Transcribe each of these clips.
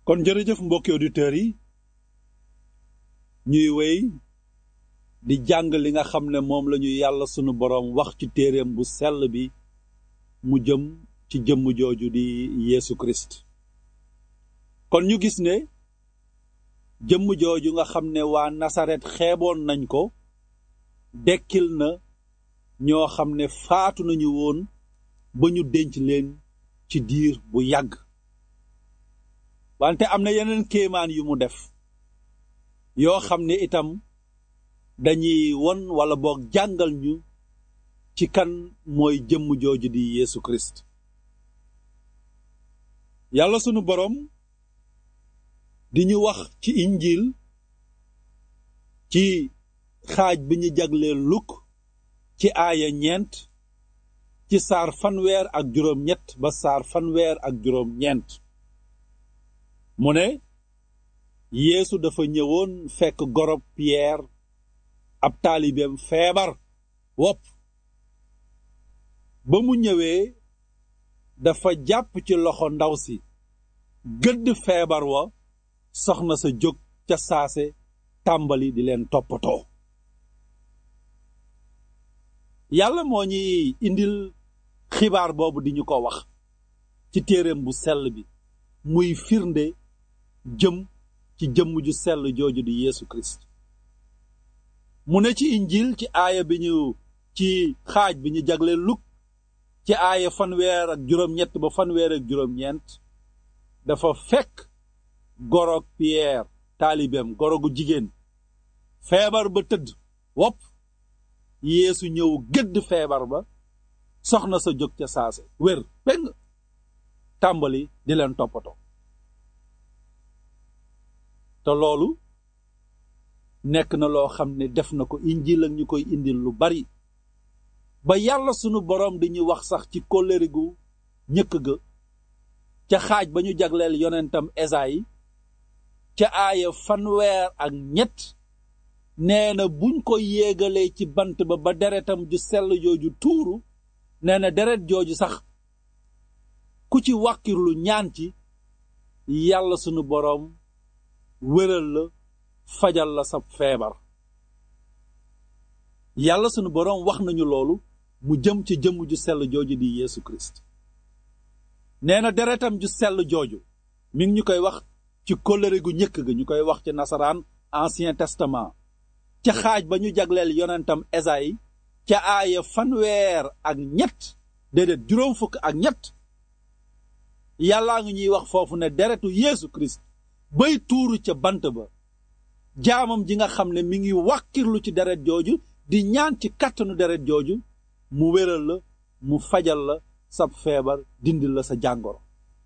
kon jërëjëf mbokki auditeurs yi ñuy wéy di jàng li nga xam ne moom la ñu yàlla sunu boroom wax ci téereem bu sell bi mu jëm ci jëmm jooju di Yeesu Christ kon ñu gis ne jëmm jooju nga xam ne waa Nasaret xeeboon nañ ko dekkil na ñoo xam ne faatu nañu woon ba ñu denc leen ci diir bu yàgg wante am na yeneen kéemaan yu mu def yoo xam ne itam dañuy won wala boog jàngal ñu ci kan mooy jëmm jooju di Yeesu Christ yàlla sunu boroom di ñu wax ci injil ci xaaj bi ñu jagleel lukk ci aaya ñeent ci saar fanweer ak juróom ñett ba saar fanweer ak juróom ñeent mu ne yeesu dafa ñëwoon fekk gorob piyeer ab taalibeem feebar wopp ba mu ñëwee dafa jàpp ci loxo ndaw si gëdd feebar wa soxna sa jóg ca saase tàmbali di leen toppatoo yàlla moo ñuy indil xibaar boobu di ñu ko wax ci téereem bu sell bi muy firnde jëm ci jëmm ju sell jooju di Yeesu Kirist mu ne ci injil ci aaya bi ñu ci xaaj bi ñu jagle luk ci aaya fanweer ak juróom-ñett ba fanweer ak juróom-ñeent dafa fekk gorog Pierre taalibeem gorogu jigéen feebar ba tëdd wopp Yeesu ñëw gëdd feebar ba soxna sa jóg ca saase wér peng tàmbali di leen toppatoo te loolu nekk na loo xam ne def na ko injil ak ñu koy indil lu bari ba yàlla sunu boroom di ñu wax sax ci kóllëre gu ñëkk ga ca xaaj ba ñu jagleel yonentam Esayi ca aaya fanweer ak ñett nee na buñ ko yéegalee ci bant ba ba deretam ju sell jooju tuuru nee na deret jooju sax ku ci wàkkirlu ñaan ci yàlla sunu boroom wéral la fajal la sa feebar yàlla sunu boroom wax nañu loolu mu jëm ci jëmm ju sell jooju di Yeesu Kirist nee na deretam ju sell jooju mi ngi ñu koy wax ci kóllëre gu ñëkk ga ñu koy wax ci nasaraan ancien testament ca xaaj ba ñu jagleel yonentam Esayi ca aaya fanweer ak ñett déedéet juróom fukk ak ñett yàllaa ngi ñuy wax foofu ne deretu Yeesu Kirist bay tuuru ca bant ba jaamam ji nga xam ne mi ngi wàkkirlu ci deret jooju di ñaan ci kàttanu deret jooju mu wéral la mu fajal la sab feebar dindil la sa jàngoro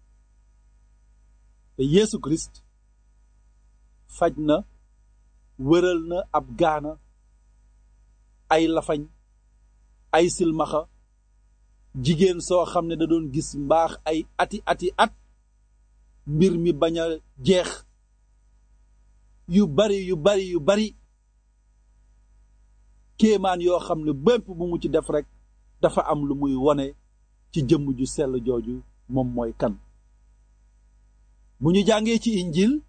te Yeesu Kirist faj na wéral na ab gaana ay lafañ ay silmaxa jigéen soo xam ne da doon gis mbaax ay ati ati at mbir mi bañ a jeex yu bari yu bari yu bari kéemaan yoo xam ne bépp bu mu ci def rekk dafa am lu muy wone ci jëmm ju sell jooju moom mooy kan bu ñu jàngee ci injil